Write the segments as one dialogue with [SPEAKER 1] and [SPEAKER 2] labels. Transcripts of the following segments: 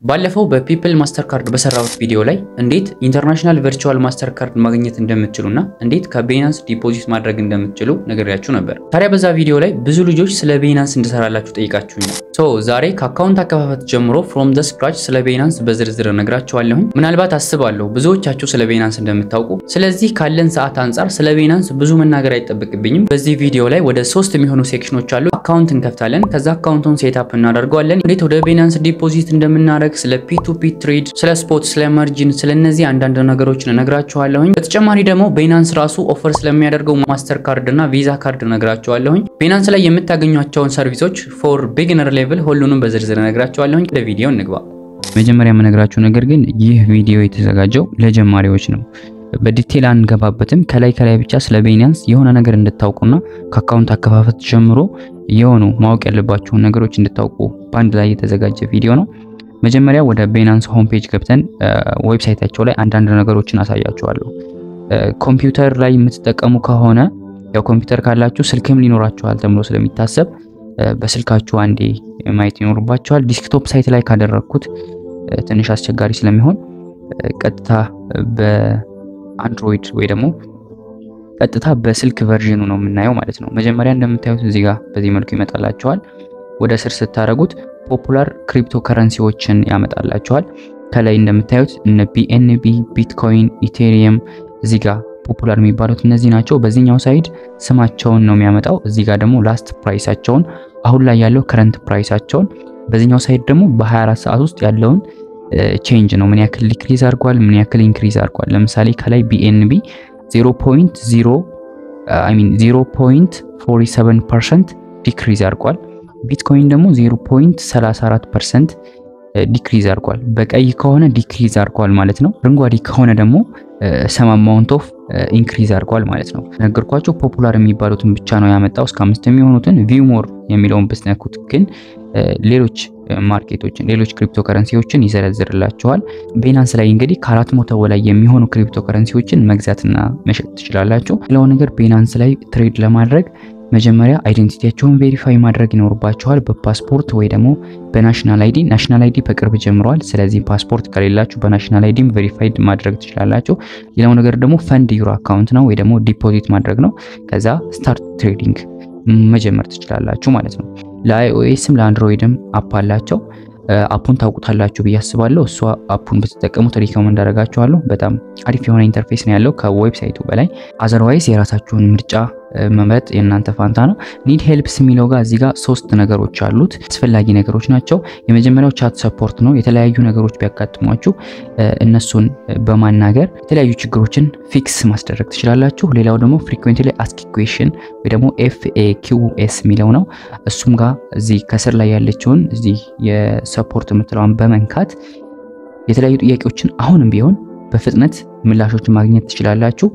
[SPEAKER 1] ባለፈው በፒፕል ማስተር ካርድ በሰራሁት ቪዲዮ ላይ እንዴት ኢንተርናሽናል ቨርቹዋል ማስተር ካርድ ማግኘት እንደምትችሉና እንዴት ከቤናንስ ዲፖዚት ማድረግ እንደምትችሉ ነግሬያችሁ ነበር። ታዲያ በዛ ቪዲዮ ላይ ብዙ ልጆች ስለ ቤናንስ እንድሰራላችሁ ጠይቃችሁኛል። ሶ ዛሬ ከአካውንት አከፋፈት ጀምሮ ፍሮም ደ ስክራች ስለ ቤናንስ በዝርዝር ነግራችኋለሁኝ። ምናልባት አስባለሁ ብዙዎቻችሁ ስለ ቤናንስ እንደምታውቁ። ስለዚህ ካለን ሰዓት አንጻር ስለ ቤናንስ ብዙ መናገር አይጠበቅብኝም። በዚህ ቪዲዮ ላይ ወደ ሶስት የሚሆኑ ሴክሽኖች አሉ። አካውንት እንከፍታለን። ከዛ አካውንቱን ሴትአፕ እናደርገዋለን። እንዴት ወደ ቤናንስ ዲፖዚት እንደምናደርግ ስለ ፒቱፒ ትሬድ፣ ስለ ስፖት፣ ስለ መርጂን፣ ስለ እነዚህ አንዳንድ ነገሮችን እነግራችኋለሁኝ። በተጨማሪ ደግሞ ቤናንስ ራሱ ኦፈር ስለሚያደርገው ማስተር ካርድ እና ቪዛ ካርድ እነግራችኋለሁኝ። ቤናንስ ላይ የምታገኟቸውን ሰርቪሶች ፎር ቢግነር ሌቭል ሁሉንም በዝርዝር እነግራችኋለሁኝ። ወደ ቪዲዮ እንግባ። መጀመሪያ የምነግራችሁ ነገር ግን ይህ ቪዲዮ የተዘጋጀው ለጀማሪዎች ነው። በዲቴል አንገባበትም። ከላይ ከላይ ብቻ ስለ ቤናንስ የሆነ ነገር እንድታውቁና ከአካውንት አከፋፈት ጀምሮ የሆኑ ማወቅ ያለባችሁን ነገሮች እንድታውቁ በአንድ ላይ የተዘጋጀ ቪዲዮ ነው። መጀመሪያ ወደ ቤናንስ ሆም ፔጅ ገብተን ዌብሳይታቸው ላይ አንዳንድ ነገሮችን አሳያችኋለሁ። ኮምፒውተር ላይ የምትጠቀሙ ከሆነ ያው ኮምፒውተር ካላችሁ ስልክም ሊኖራችኋል ተብሎ ስለሚታሰብ በስልካችሁ አንዴ ማየት ይኖርባችኋል። ዲስክቶፕ ሳይት ላይ ካደረግኩት ትንሽ አስቸጋሪ ስለሚሆን ቀጥታ በአንድሮይድ ወይ ደግሞ ቀጥታ በስልክ ቨርዥኑ ነው የምናየው ማለት ነው። መጀመሪያ እንደምታዩት እዚህ ጋር በዚህ መልኩ ይመጣላችኋል። ወደ ስር ስታደርጉት ፖፑላር ክሪፕቶ ከረንሲዎችን ያመጣላችኋል። ከላይ እንደምታዩት እነ ቢኤንቢ፣ ቢትኮይን፣ ኢቴሪየም እዚህ ጋር ፖፑላር የሚባሉት እነዚህ ናቸው። በዚህኛው ሳይድ ስማቸውን ነው የሚያመጣው። እዚህ ጋር ደግሞ ላስት ፕራይሳቸውን አሁን ላይ ያለው ከረንት ፕራይሳቸውን፣ በዚህኛው ሳይድ ደግሞ በ24 ሰዓት ውስጥ ያለውን ቼንጅ ነው ምን ያክል ዲክሪዝ አድርጓል፣ ምን ያክል ኢንክሪዝ አድርጓል። ለምሳሌ ከላይ ቢኤንቢ 0.0 አይ ሚን 0.47% ዲክሪዝ አድርጓል። ቢትኮይን ደግሞ 0.34% ዲክሪዝ አድርጓል። በቀይ ከሆነ ዲክሪዝ አድርጓል ማለት ነው። አረንጓዴ ከሆነ ደግሞ ሰም አማውንት ኦፍ ኢንክሪዝ አድርጓል ማለት ነው። ነገርኳቸው ፖፑላር የሚባሉትን ብቻ ነው ያመጣው። እስከ አምስት የሚሆኑትን ቪው ሞር የሚለውን ብትነኩት ግን ሌሎች ማርኬቶችን ሌሎች ክሪፕቶ ከረንሲዎችን ይዘረዝርላቸዋል። ቤናንስ ላይ እንግዲህ ከአራት መቶ በላይ የሚሆኑ ክሪፕቶ ከረንሲዎችን መግዛትና መሸጥ ትችላላችሁ። ሌላው ነገር ቤናንስ ላይ ትሬድ ለማድረግ መጀመሪያ አይደንቲቲያቸውን ቬሪፋይ ማድረግ ይኖርባቸዋል በፓስፖርት ወይ ደግሞ በናሽናል አይዲ። ናሽናል አይዲ በቅርብ ጀምረዋል። ስለዚህ ፓስፖርት ከሌላችሁ በናሽናል አይዲም ቬሪፋይድ ማድረግ ትችላላችሁ። ሌላው ነገር ደግሞ ፈንድ ዩሮ አካውንት ነው ወይ ደግሞ ዲፖዚት ማድረግ ነው። ከዛ ስታርት ትሬዲንግ መጀመር ትችላላችሁ ማለት ነው። ለአይኦኤስም ለአንድሮይድም አፕ አላቸው። አፑን ታውቁታላችሁ ብዬ አስባለሁ። እሷ አፑን ብትጠቀሙት ሪኮመንድ አደርጋችኋለሁ። በጣም አሪፍ የሆነ ኢንተርፌስ ነው ያለው ከዌብሳይቱ በላይ። አዘርዋይዝ የራሳችሁን ምርጫ መምረጥ የእናንተ ፋንታ ነው። ኒድ ሄልፕስ የሚለው ጋር እዚህ ጋር ሶስት ነገሮች አሉት። አስፈላጊ ነገሮች ናቸው። የመጀመሪያው ቻት ሰፖርት ነው። የተለያዩ ነገሮች ቢያጋጥሟችሁ እነሱን በማናገር የተለያዩ ችግሮችን ፊክስ ማስደረግ ትችላላችሁ። ሌላው ደግሞ ፍሪኩዌንትሊ አስክ ኩዌሽን ወይ ደግሞ ኤፍኤኪውኤስ የሚለው ነው። እሱም ጋር እዚህ ከስር ላይ ያለችውን እዚህ የሰፖርት የምትለዋን በመንካት የተለያዩ ጥያቄዎችን አሁንም ቢሆን በፍጥነት ምላሾችን ማግኘት ትችላላችሁ።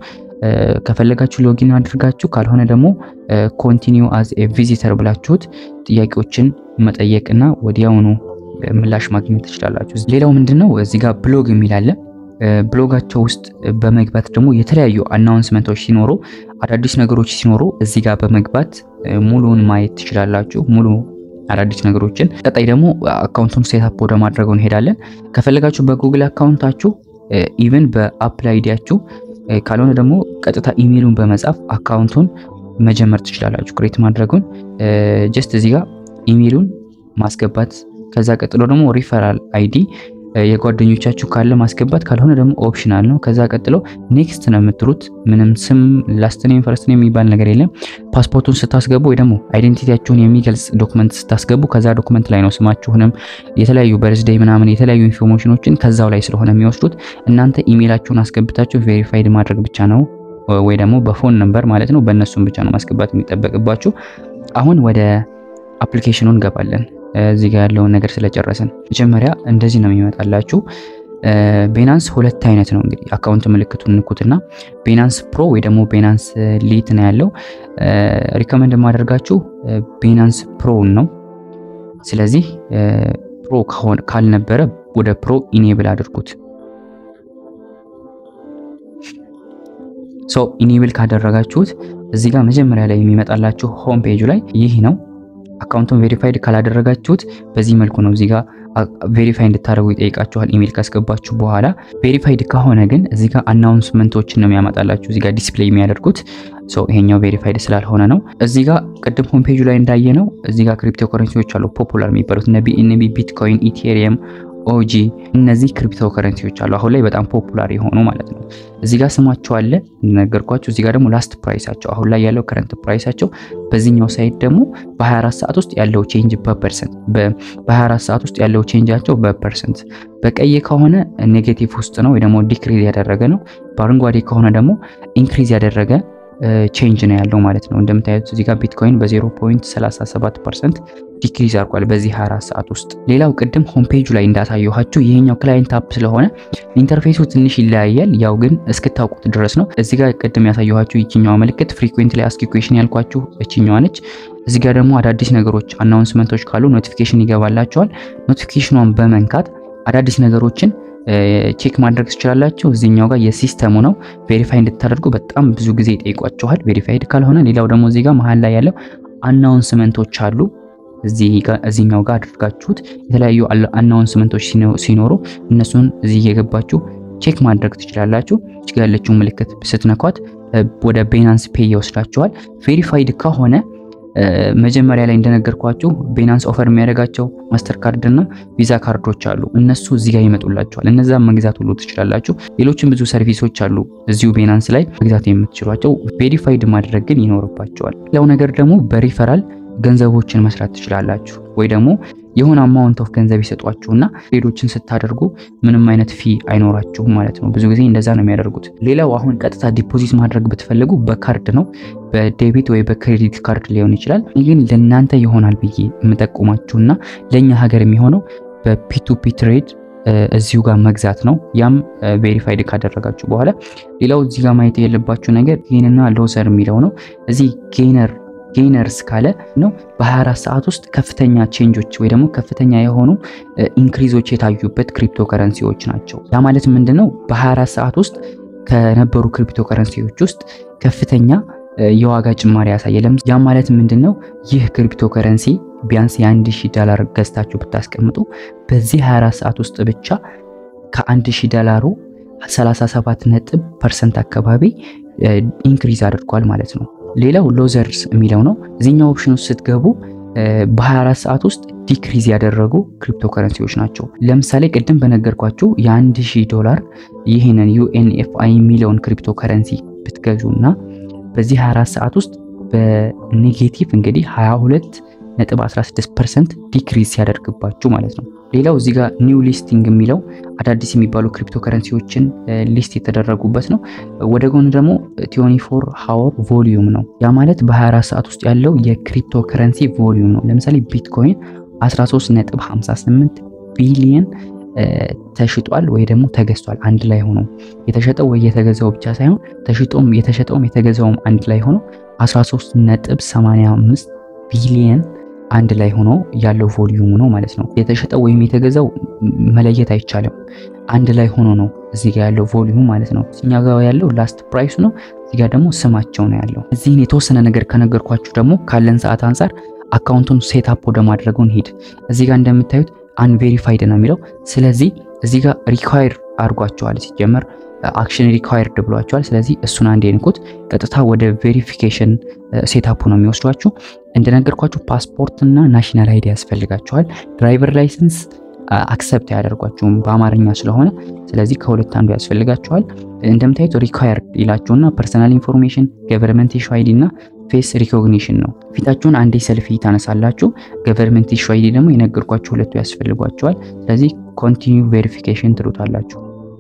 [SPEAKER 1] ከፈለጋችሁ ሎጊን አድርጋችሁ ካልሆነ ደግሞ ኮንቲኒው አዝ ኤ ቪዚተር ብላችሁት ጥያቄዎችን መጠየቅና ወዲያውኑ ምላሽ ማግኘት ትችላላችሁ። ሌላው ምንድነው እዚህ ጋር ብሎግ የሚል አለ። ብሎጋቸው ውስጥ በመግባት ደግሞ የተለያዩ አናውንስመንቶች ሲኖሩ፣ አዳዲስ ነገሮች ሲኖሩ እዚህ ጋር በመግባት ሙሉውን ማየት ትችላላችሁ። ሙሉ አዳዲስ ነገሮችን። ቀጣይ ደግሞ አካውንቱን ሴታፕ ወደ ማድረገው እንሄዳለን። ከፈለጋችሁ በጉግል አካውንታችሁ ኢቨን በአፕል አይዲያችሁ ካልሆነ ደግሞ ቀጥታ ኢሜይሉን በመጻፍ አካውንቱን መጀመር ትችላላችሁ። ክሬት ማድረጉን ጀስት እዚህ ጋር ኢሜይሉን ማስገባት፣ ከዛ ቀጥሎ ደግሞ ሪፈራል አይዲ የጓደኞቻችሁ ካለ ማስገባት፣ ካልሆነ ደግሞ ኦፕሽናል ነው። ከዛ ቀጥሎ ኔክስት ነው የምትሉት። ምንም ስም ላስት ኔም ፈርስት ኔም የሚባል ነገር የለም። ፓስፖርቱን ስታስገቡ ወይ ደግሞ አይዴንቲቲያችሁን የሚገልጽ ዶክመንት ስታስገቡ ከዛ ዶክመንት ላይ ነው ስማችሁንም የተለያዩ በርዝዴይ ምናምን የተለያዩ ኢንፎርሜሽኖችን ከዛው ላይ ስለሆነ የሚወስዱት እናንተ ኢሜይላችሁን አስገብታችሁ ቬሪፋይድ ማድረግ ብቻ ነው ወይ ደግሞ በፎን ነምበር ማለት ነው። በእነሱም ብቻ ነው ማስገባት የሚጠበቅባችሁ። አሁን ወደ አፕሊኬሽኑ እንገባለን። እዚህ ጋር ያለውን ነገር ስለጨረስን መጀመሪያ እንደዚህ ነው የሚመጣላችሁ። ቤናንስ ሁለት አይነት ነው እንግዲህ አካውንት ምልክቱን ንኩትና ቤናንስ ፕሮ ወይ ደግሞ ቤናንስ ሊት ነው ያለው። ሪኮመንድ የማደርጋችሁ ቤናንስ ፕሮን ነው። ስለዚህ ፕሮ ካልነበረ ወደ ፕሮ ኢኔብል አድርጉት። ሶ ኢኔብል ካደረጋችሁት እዚህ ጋር መጀመሪያ ላይ የሚመጣላችሁ ሆም ፔጁ ላይ ይህ ነው። አካውንቱን ቬሪፋይድ ካላደረጋችሁት በዚህ መልኩ ነው እዚህ ጋር ቬሪፋይ እንድታደርጉ ይጠይቃችኋል። ኢሜል ካስገባችሁ በኋላ ቬሪፋይድ ከሆነ ግን እዚህ ጋር አናውንስመንቶችን ነው የሚያመጣላችሁ እዚህ ጋር ዲስፕሌይ የሚያደርጉት ሰው ይሄኛው ቬሪፋይድ ስላልሆነ ነው። እዚህ ጋር ቅድም ሆም ፔጁ ላይ እንዳየ ነው እዚህ ጋር ክሪፕቶ ከረንሲዎች አሉ ፖፑላር የሚባሉት እነ ቢኤንቢ፣ ቢትኮይን፣ ኢቴሪየም ኦጂ እነዚህ ክሪፕቶ ከረንሲዎች አሉ አሁን ላይ በጣም ፖፑላር የሆኑ ማለት ነው። እዚህ ጋር ስማቸው አለ እንደነገርኳችሁ። እዚህ ጋር ደግሞ ላስት ፕራይሳቸው አሁን ላይ ያለው ከረንት ፕራይሳቸው፣ በዚህኛው ሳይት ደግሞ በ24 ሰዓት ውስጥ ያለው ቼንጅ በፐርሰንት በ24 ሰዓት ውስጥ ያለው ቼንጃቸው በፐርሰንት በቀይ ከሆነ ኔጌቲቭ ውስጥ ነው ወይ ደግሞ ዲክሪዝ ያደረገ ነው። በአረንጓዴ ከሆነ ደግሞ ኢንክሪዝ ያደረገ ቼንጅ ነው ያለው ማለት ነው። እንደምታዩት እዚህ ጋር ቢትኮይን በ0.37 ፐርሰንት ዲክሪዝ አድርጓል በዚህ 24 ሰዓት ውስጥ። ሌላው ቅድም ሆም ፔጁ ላይ እንዳሳየኋችሁ ይሄኛው ክላይንት አፕ ስለሆነ ኢንተርፌሱ ትንሽ ይለያያል። ያው ግን እስክታውቁት ድረስ ነው። እዚህ ጋር ቅድም ያሳየኋችሁ ይችኛዋ ምልክት ፍሪኩዌንት ላይ አስኪ ኩዌሽን ያልኳችሁ እችኛዋ ነች። እዚህ ጋር ደግሞ አዳዲስ ነገሮች አናውንስመንቶች ካሉ ኖቲፊኬሽን ይገባላቸዋል። ኖቲፊኬሽኗን በመንካት አዳዲስ ነገሮችን ቼክ ማድረግ ትችላላችሁ። እዚህኛው ጋር የሲስተሙ ነው ቬሪፋይ እንድታደርጉ በጣም ብዙ ጊዜ ይጠይቋችኋል። ቬሪፋይድ ካልሆነ ሌላው ደግሞ እዚህ ጋር መሀል ላይ ያለው አናውንስመንቶች አሉ። እዚህኛው ጋር አድርጋችሁት የተለያዩ አናውንስመንቶች ሲኖሩ እነሱን እዚህ እየገባችሁ ቼክ ማድረግ ትችላላችሁ። እዚህ ጋር ያለችው ምልክት ስትነኳት ወደ ቤናንስ ፔይ ይወስዳችኋል። ቬሪፋይድ ከሆነ መጀመሪያ ላይ እንደነገርኳችሁ ቤናንስ ኦፈር የሚያደርጋቸው ማስተር ካርድ እና ቪዛ ካርዶች አሉ። እነሱ እዚህ ጋር ይመጡላችኋል። እነዛም መግዛት ሁሉ ትችላላችሁ። ሌሎችም ብዙ ሰርቪሶች አሉ እዚሁ ቤናንስ ላይ መግዛት የምትችሏቸው። ቬሪፋይድ ማድረግ ግን ይኖርባቸዋል። ሌላው ነገር ደግሞ በሪፈራል ገንዘቦችን መስራት ትችላላችሁ ወይ ደግሞ የሆነ አማውንት ኦፍ ገንዘብ ይሰጧችሁና ሌሎችን ስታደርጉ ምንም አይነት ፊ አይኖራችሁም ማለት ነው። ብዙ ጊዜ እንደዛ ነው የሚያደርጉት። ሌላው አሁን ቀጥታ ዲፖዚት ማድረግ ብትፈልጉ በካርድ ነው፣ በዴቢት ወይ በክሬዲት ካርድ ሊሆን ይችላል። ግን ለእናንተ ይሆናል ብዬ የምጠቁማችሁና ለእኛ ሀገር የሚሆነው በፒቱፒ ትሬድ እዚሁ ጋር መግዛት ነው። ያም ቬሪፋይድ ካደረጋችሁ በኋላ ሌላው እዚህ ጋር ማየት የለባችሁ ነገር ጌንና ሎሰር የሚለው ነው። እዚህ ጌነር ጌነርስ ካለ ነው በ24 ሰዓት ውስጥ ከፍተኛ ቼንጆች ወይ ደግሞ ከፍተኛ የሆኑ ኢንክሪዞች የታዩበት ክሪፕቶ ከረንሲዎች ናቸው። ያ ማለት ምንድን ነው? በ24 ሰዓት ውስጥ ከነበሩ ክሪፕቶ ከረንሲዎች ውስጥ ከፍተኛ የዋጋ ጭማሪ ያሳየ። ያ ማለት ምንድን ነው? ይህ ክሪፕቶ ከረንሲ ቢያንስ የ1000 ዶላር ገዝታችሁ ብታስቀምጡ በዚህ 24 ሰዓት ውስጥ ብቻ ከ1000 ዶላሩ 37 ነጥብ ፐርሰንት አካባቢ ኢንክሪዝ አድርጓል ማለት ነው። ሌላው ሎዘርስ የሚለው ነው። እዚህኛው ኦፕሽን ውስጥ ስትገቡ በ24 ሰዓት ውስጥ ዲክሪዝ ያደረጉ ክሪፕቶ ከረንሲዎች ናቸው። ለምሳሌ ቅድም በነገርኳችሁ የ1000 ዶላር ይህንን ዩኤንኤፍአይ የሚለውን ክሪፕቶ ከረንሲ ብትገዙ እና በዚህ 24 ሰዓት ውስጥ በኔጌቲቭ እንግዲህ 22 ነጥብ 16 ፐርሰንት ዲክሪዝ ሲያደርግባችሁ ማለት ነው። ሌላው እዚህ ጋር ኒው ሊስቲንግ የሚለው አዳዲስ የሚባሉ ክሪፕቶ ከረንሲዎችን ሊስት የተደረጉበት ነው። ወደ ጎን ደግሞ 24 ሃወር ቮሊዩም ነው። ያ ማለት በ24 ሰዓት ውስጥ ያለው የክሪፕቶ ከረንሲ ቮሊዩም ነው። ለምሳሌ ቢትኮይን 13.58 ቢሊየን ተሽጧል ወይ ደግሞ ተገዝቷል። አንድ ላይ ሆኖ የተሸጠው ወይ የተገዛው ብቻ ሳይሆን ተሽጦም የተሸጠውም የተገዛውም አንድ ላይ ሆኖ 13.85 ቢሊየን አንድ ላይ ሆኖ ያለው ቮሊዩሙ ነው ማለት ነው። የተሸጠው ወይም የተገዛው መለየት አይቻልም። አንድ ላይ ሆኖ ነው እዚህ ጋር ያለው ቮሊዩም ማለት ነው። እኛ ጋር ያለው ላስት ፕራይሱ ነው። እዚህ ጋር ደግሞ ስማቸው ነው ያለው። እዚህን የተወሰነ ነገር ከነገርኳችሁ ደግሞ ካለን ሰዓት አንጻር አካውንቱን ሴትአፕ ወደ ማድረጉን ሄድ። እዚህ ጋር እንደምታዩት አንቬሪፋይድ ነው የሚለው። ስለዚህ እዚህ ጋር ሪኳየር አድርጓቸዋል ሲጀመር አክሽን ሪኳየርድ ብሏቸዋል። ስለዚህ እሱን አንድ ንኩት። ቀጥታ ወደ ቬሪፊኬሽን ሴታፑ ነው የሚወስዷችሁ። እንደነገርኳችሁ ፓስፖርት እና ናሽናል አይዲ ያስፈልጋቸዋል። ድራይቨር ላይሰንስ አክሰፕት አያደርጓችሁም በአማርኛ ስለሆነ፣ ስለዚህ ከሁለት አንዱ ያስፈልጋቸዋል። እንደምታዩት ሪኳየርድ ይላችሁና ፐርሰናል ኢንፎርሜሽን፣ ገቨርንመንት ኢሹ አይዲ እና ፌስ ሪኮግኒሽን ነው። ፊታችሁን አንዴ ሰልፊ ታነሳላችሁ። ገቨርንመንት ኢሹ አይዲ ደግሞ የነገርኳችሁ ሁለቱ ያስፈልጓቸዋል። ስለዚህ ኮንቲኒው ቬሪፊኬሽን ትሉታላችሁ።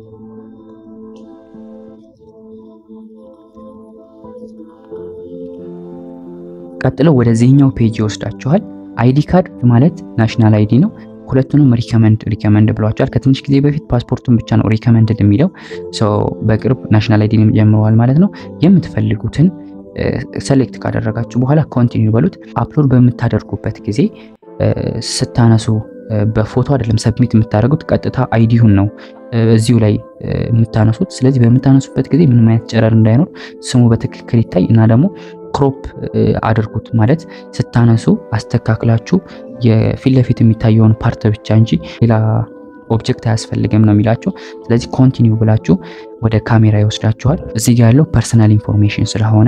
[SPEAKER 1] ቀጥለው ወደዚህኛው ፔጅ ይወስዳችኋል። አይዲ ካርድ ማለት ናሽናል አይዲ ነው። ሁለቱንም ሪከመንድ ሪከመንድ ብሏቸዋል። ከትንሽ ጊዜ በፊት ፓስፖርቱን ብቻ ነው ሪከመንድድ የሚለው ሰው በቅርብ ናሽናል አይዲንም ጀምረዋል ማለት ነው። የምትፈልጉትን ሰሌክት ካደረጋችሁ በኋላ ኮንቲኒው በሉት። አፕሎድ በምታደርጉበት ጊዜ ስታነሱ በፎቶ አይደለም ሰብሚት የምታደርጉት ቀጥታ አይዲውን ነው እዚሁ ላይ የምታነሱት። ስለዚህ በምታነሱበት ጊዜ ምንም አይነት ጨረር እንዳይኖር ስሙ በትክክል ይታይ እና ደግሞ ክሮፕ አድርጉት ማለት ስታነሱ አስተካክላችሁ የፊት ለፊት የሚታየውን ፓርት ብቻ እንጂ ሌላ ኦብጀክት አያስፈልግም ነው የሚላችሁ። ስለዚህ ኮንቲኒው ብላችሁ ወደ ካሜራ ይወስዳችኋል። እዚህ ጋር ያለው ፐርሰናል ኢንፎርሜሽን ስለሆነ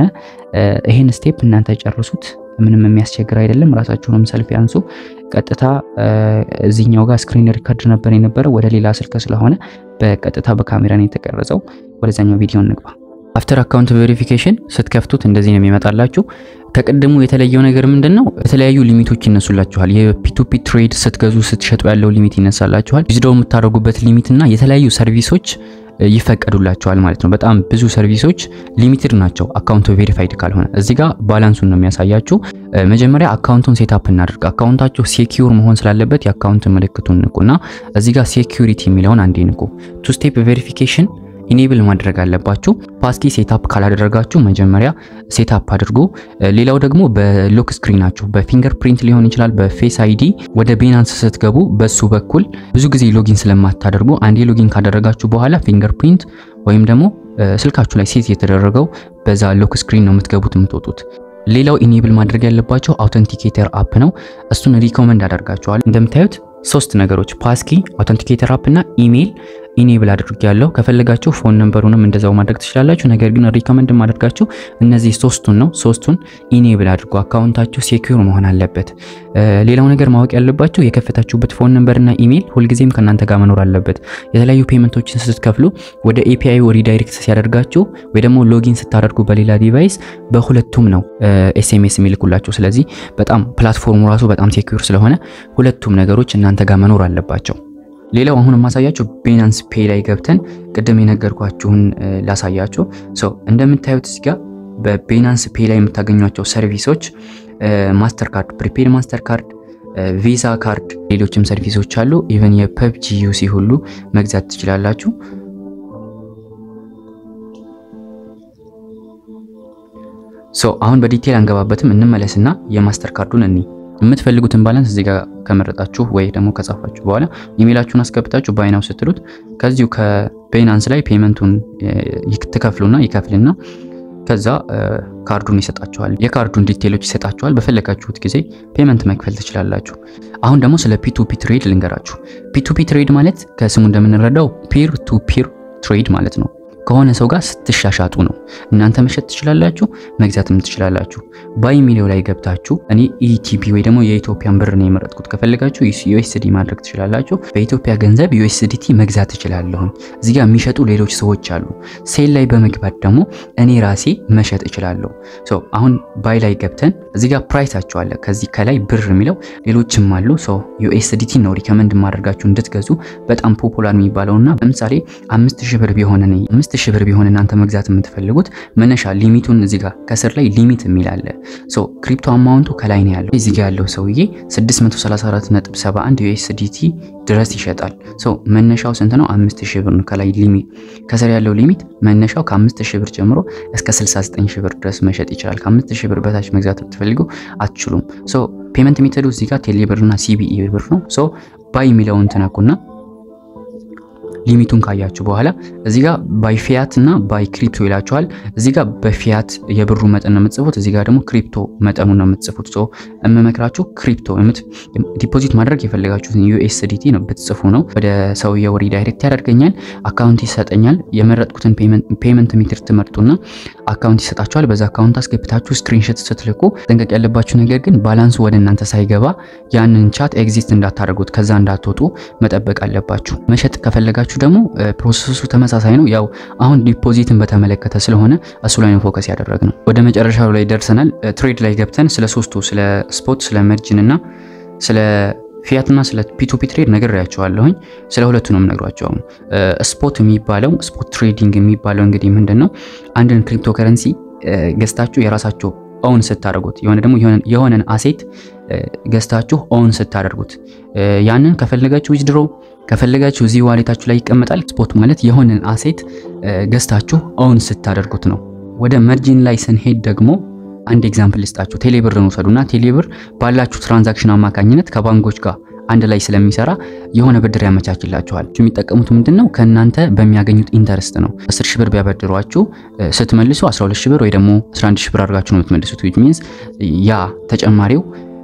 [SPEAKER 1] ይህን ስቴፕ እናንተ ጨርሱት። ምንም የሚያስቸግር አይደለም። ራሳችሁንም ሰልፍ ያንሱ። ቀጥታ እዚህኛው ጋር ስክሪን ሪከርድ ነበር የነበረው ወደ ሌላ ስልክ ስለሆነ በቀጥታ በካሜራ ነው የተቀረጸው። ወደዛኛው ቪዲዮ እንግባ። አፍተር አካውንት ቬሪፊኬሽን ስትከፍቱት እንደዚህ ነው የሚመጣላችሁ። ከቅድሙ የተለየው ነገር ምንድን ነው? የተለያዩ ሊሚቶች ይነሱላችኋል። የፒቱፒ ትሬድ ስትገዙ ስትሸጡ ያለው ሊሚት ይነሳላችኋል። ዊዝድሮው የምታደርጉበት ሊሚት እና የተለያዩ ሰርቪሶች ይፈቀዱላቸዋል ማለት ነው። በጣም ብዙ ሰርቪሶች ሊሚትድ ናቸው አካውንቱ ቬሪፋይድ ካልሆነ። እዚህ ጋር ባላንሱን ነው የሚያሳያችሁ። መጀመሪያ አካውንቱን ሴታፕ እናደርግ። አካውንታችሁ ሴኪዩር መሆን ስላለበት የአካውንት ምልክቱን ንቁና እዚህ ጋር ሴኪዩሪቲ የሚለውን አንዴ ንቁ። ቱ ስቴፕ ቬሪፊኬሽን ኢኔብል ማድረግ አለባችሁ። ፓስኪ ሴታፕ ካላደረጋችሁ መጀመሪያ ሴታፕ አድርጉ። ሌላው ደግሞ በሎክ ስክሪናችሁ በፊንገር ፕሪንት ሊሆን ይችላል፣ በፌስ አይዲ ወደ ቤናንስ ስትገቡ በሱ በኩል ብዙ ጊዜ ሎጊን ስለማታደርጉ አንዴ ሎጊን ካደረጋችሁ በኋላ ፊንገር ፕሪንት ወይም ደግሞ ስልካችሁ ላይ ሴት የተደረገው በዛ ሎክ ስክሪን ነው የምትገቡት የምትወጡት። ሌላው ኢኔብል ማድረግ ያለባቸው አውተንቲኬተር አፕ ነው። እሱን ሪኮመንድ አደርጋችኋል። እንደምታዩት ሶስት ነገሮች ፓስኪ፣ አውተንቲኬተር አፕ እና ኢሜይል ኢኔብል አድርጌያለሁ። ከፈለጋችሁ ፎን ነምበሩንም እንደዛው ማድረግ ትችላላችሁ። ነገር ግን ሪኮመንድ ማድረጋችሁ እነዚህ ሶስቱን ነው። ሶስቱን ኢኔብል አድርጉ። አካውንታችሁ ሴኩር መሆን አለበት። ሌላው ነገር ማወቅ ያለባችሁ የከፈታችሁበት ፎን ነምበር እና ኢሜይል ሁልጊዜም ከእናንተ ጋር መኖር አለበት። የተለያዩ ፔመንቶችን ስትከፍሉ ወደ ኤፒአይ ሪዳይሬክት ሲያደርጋችሁ ወይ ደግሞ ሎጊን ስታደርጉ በሌላ ዲቫይስ በሁለቱም ነው ኤስኤምኤስ የሚልኩላችሁ። ስለዚህ በጣም ፕላትፎርሙ ራሱ በጣም ሴኩር ስለሆነ ሁለቱም ነገሮች እናንተ ጋር መኖር አለባቸው። ሌላው አሁን የማሳያችሁ ቤናንስ ፔይ ላይ ገብተን ቅድም የነገርኳችሁን ላሳያችሁ። ሶ እንደምታዩት እዚህ ጋር በቤናንስ ፔይ ላይ የምታገኟቸው ሰርቪሶች ማስተር ካርድ፣ ፕሪፔድ ማስተር ካርድ፣ ቪዛ ካርድ፣ ሌሎችም ሰርቪሶች አሉ። ኢቨን የፐብጂ ዩሲ ሁሉ መግዛት ትችላላችሁ። ሶ አሁን በዲቴል አንገባበትም፣ እንመለስና የማስተር ካርዱን እኒ የምትፈልጉትን ባላንስ እዚህ ጋር ከመረጣችሁ ወይ ደግሞ ከጻፋችሁ በኋላ ኢሜይላችሁን አስገብታችሁ ባይናው ስትሉት ከዚሁ ከቤናንስ ላይ ፔመንቱን ትከፍሉና ይከፍልና ከዛ ካርዱን ይሰጣችኋል። የካርዱን ዲቴሎች ይሰጣችኋል። በፈለጋችሁት ጊዜ ፔመንት መክፈል ትችላላችሁ። አሁን ደግሞ ስለ ፒቱፒ ትሬድ ልንገራችሁ። ፒቱፒ ትሬድ ማለት ከስሙ እንደምንረዳው ፒር ቱ ፒር ትሬድ ማለት ነው። ከሆነ ሰው ጋር ስትሻሻጡ ነው። እናንተ መሸጥ ትችላላችሁ፣ መግዛትም ትችላላችሁ። ባይ የሚለው ላይ ገብታችሁ እኔ ኢቲፒ ወይ ደግሞ የኢትዮጵያን ብር ነው የመረጥኩት። ከፈለጋችሁ ዩኤስዲ ማድረግ ትችላላችሁ። በኢትዮጵያ ገንዘብ ዩኤስዲቲ መግዛት ትችላለሁ። እዚህ ጋር የሚሸጡ ሌሎች ሰዎች አሉ። ሴል ላይ በመግባት ደግሞ እኔ ራሴ መሸጥ እችላለሁ። ሶ አሁን ባይ ላይ ገብተን እዚህ ጋር ፕራይሳቸው አለ። ከዚህ ከላይ ብር የሚለው ሌሎችም አሉ። ሶ ዩኤስዲቲ ነው ሪከመንድ ማድረጋችሁ እንድትገዙ በጣም ፖፑላር የሚባለውና ለምሳሌ አምስት ሺህ ብር ቢሆን አምስት ሺህ ብር ቢሆን እናንተ መግዛት የምትፈልጉት መነሻ ሊሚቱን እዚህ ጋር ከስር ላይ ሊሚት የሚል አለ። ሶ ክሪፕቶ አማውንቱ ከላይ ነው ያለው። እዚህ ጋር ያለው ሰውዬ 634.71 ዩኤስዲቲ ድረስ ይሸጣል። ሶ መነሻው ስንት ነው? 5000 ብር ነው። ከላይ ሊሚት ከስር ያለው ሊሚት መነሻው ከ5000 ብር ጀምሮ እስከ 69000 ብር ድረስ መሸጥ ይችላል። ከ5000 ብር በታች መግዛት ብትፈልጉ አትችሉም። ሶ ፔመንት ሜተዱ እዚህ ጋር ቴሌ ብርና ሲቢኢ ብር ነው። ሶ ባይ የሚለውን ትነኩና ሊሚቱን ካያችሁ በኋላ እዚህ ጋር ባይ ፊያት እና ባይ ክሪፕቶ ይላችኋል። እዚህ ጋር በፊያት የብሩ መጠን ነው የምትጽፉት፣ እዚህ ጋር ደግሞ ክሪፕቶ መጠኑ ነው የምትጽፉት። ሶ የምመክራችሁ ክሪፕቶ ዲፖዚት ማድረግ የፈለጋችሁትን ዩኤስዲቲ ነው ብትጽፉ ነው። ወደ ሰውየው ሪዳይሬክት ያደርገኛል፣ አካውንት ይሰጠኛል። የመረጥኩትን ፔመንት ሜትር ትመርጡና አካውንት ይሰጣችኋል። በዛ አካውንት አስገብታችሁ ስክሪንሾት ስትልኩ ጠንቀቅ ያለባችሁ ነገር ግን ባላንሱ ወደ እናንተ ሳይገባ ያንን ቻት ኤግዚስት እንዳታደርጉት ከዛ እንዳትወጡ መጠበቅ አለባችሁ። መሸጥ ከፈለጋችሁ ደግሞ ፕሮሰሱ ተመሳሳይ ነው። ያው አሁን ዲፖዚትን በተመለከተ ስለሆነ እሱ ላይ ነው ፎከስ ያደረግ ነው። ወደ መጨረሻው ላይ ደርሰናል። ትሬድ ላይ ገብተን ስለ ሶስቱ ስለ ስፖት፣ ስለ መርጅን እና ስለ ፊያት እና ስለ ፒቱፒ ትሬድ ነግሬያቸዋለሁኝ። ስለ ሁለቱ ነው የምነግሯቸው። ስፖት የሚባለው ስፖት ትሬዲንግ የሚባለው እንግዲህ ምንድን ነው? አንድን ክሪፕቶ ከረንሲ ገዝታችሁ የራሳችሁ ኦውን ስታደርጉት የሆነ ደግሞ የሆነን አሴት ገዝታችሁ ኦውን ስታደርጉት ያንን ከፈለጋችሁ ዊዝድሮ ከፈለጋችሁ እዚህ ዋሌታችሁ ላይ ይቀመጣል። ስፖት ማለት የሆነን አሴት ገዝታችሁ ኦውን ስታደርጉት ነው። ወደ መርጂን ላይ ስንሄድ ደግሞ አንድ ኤግዛምፕል ልስጣችሁ። ቴሌብርን ውሰዱና ቴሌብር ባላችሁ ትራንዛክሽን አማካኝነት ከባንኮች ጋር አንድ ላይ ስለሚሰራ የሆነ ብድር ያመቻችላችኋል። የሚጠቀሙት ምንድን ነው? ከእናንተ በሚያገኙት ኢንተረስት ነው። 10 ሺህ ብር ቢያበድሯችሁ ስትመልሱ 12 ሺህ ብር ወይ ደግሞ 11 ሺህ ብር አድርጋችሁ ነው የምትመልሱት። ዊች ሚንስ ያ ተጨማሪው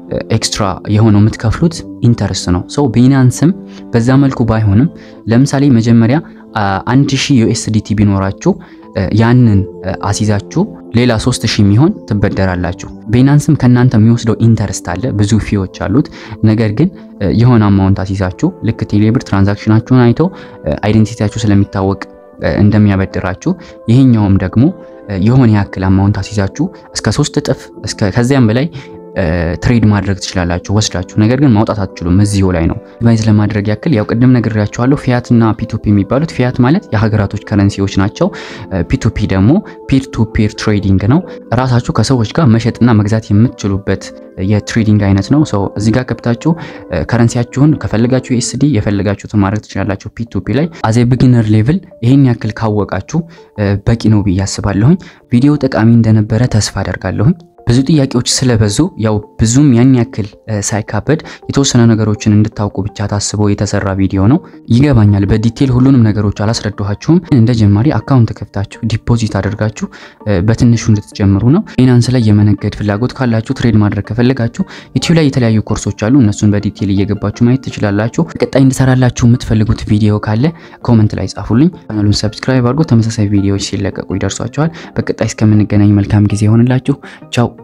[SPEAKER 1] ኤክስትራ የሆነው የምትከፍሉት ኢንተረስት ነው። ሰው ቢናንስም በዛ መልኩ ባይሆንም ለምሳሌ መጀመሪያ አንድ ሺህ ዩኤስዲቲ ቢኖራችሁ ያንን አሲዛችሁ ሌላ 3000 የሚሆን ትበደራላችሁ። ቤናንስም ከእናንተ የሚወስደው ኢንተረስት አለ፣ ብዙ ፊዎች አሉት። ነገር ግን የሆነ አማውንት አሲዛችሁ ልክ ቴሌብር ትራንዛክሽናችሁን አይተው አይዴንቲቲያችሁ ስለሚታወቅ እንደሚያበድራችሁ ይሄኛውም ደግሞ የሆነ ያክል አማውንት አሲዛችሁ እስከ ሶስት እጥፍ ከዚያም በላይ ትሬድ ማድረግ ትችላላችሁ ወስዳችሁ። ነገር ግን ማውጣት አትችሉም። እዚሁ ላይ ነው ዲቫይዝ ለማድረግ ያክል ያው ቅድም ነግሬያችኋለሁ። ፊያት እና ፒቱፒ የሚባሉት ፊያት ማለት የሀገራቶች ከረንሲዎች ናቸው። ፒቱፒ ደግሞ ፒር ቱ ፒር ትሬዲንግ ነው። ራሳችሁ ከሰዎች ጋር መሸጥና መግዛት የምትችሉበት የትሬዲንግ አይነት ነው። ሰው እዚህ ጋር ገብታችሁ ከረንሲያችሁን ከፈለጋችሁ ዩኤስዲ የፈለጋችሁትን ማድረግ ትችላላችሁ። ፒቱፒ ላይ አዜ ቢጊነር ሌቭል ይሄን ያክል ካወቃችሁ በቂ ነው ብዬ አስባለሁኝ። ቪዲዮ ጠቃሚ እንደነበረ ተስፋ አደርጋለሁኝ። ብዙ ጥያቄዎች ስለበዙ ያው ብዙም ያን ያክል ሳይካበድ የተወሰነ ነገሮችን እንድታውቁ ብቻ ታስቦ የተሰራ ቪዲዮ ነው። ይገባኛል፣ በዲቴል ሁሉንም ነገሮች አላስረዳኋችሁም። እንደ ጀማሪ አካውንት ከፍታችሁ ዲፖዚት አድርጋችሁ በትንሹ እንድትጀምሩ ነው። ፋይናንስ ላይ የመነገድ ፍላጎት ካላችሁ፣ ትሬድ ማድረግ ከፈለጋችሁ ዩቲዩብ ላይ የተለያዩ ኮርሶች አሉ። እነሱን በዲቴል እየገባችሁ ማየት ትችላላችሁ። ቀጣይ እንድሰራላችሁ የምትፈልጉት ቪዲዮ ካለ ኮመንት ላይ ጻፉልኝ። ቻናሉን ሰብስክራይብ አድርጎ ተመሳሳይ ቪዲዮዎች ሲለቀቁ ይደርሷቸዋል። በቀጣይ እስከምንገናኝ መልካም ጊዜ ይሆንላችሁ። ቻው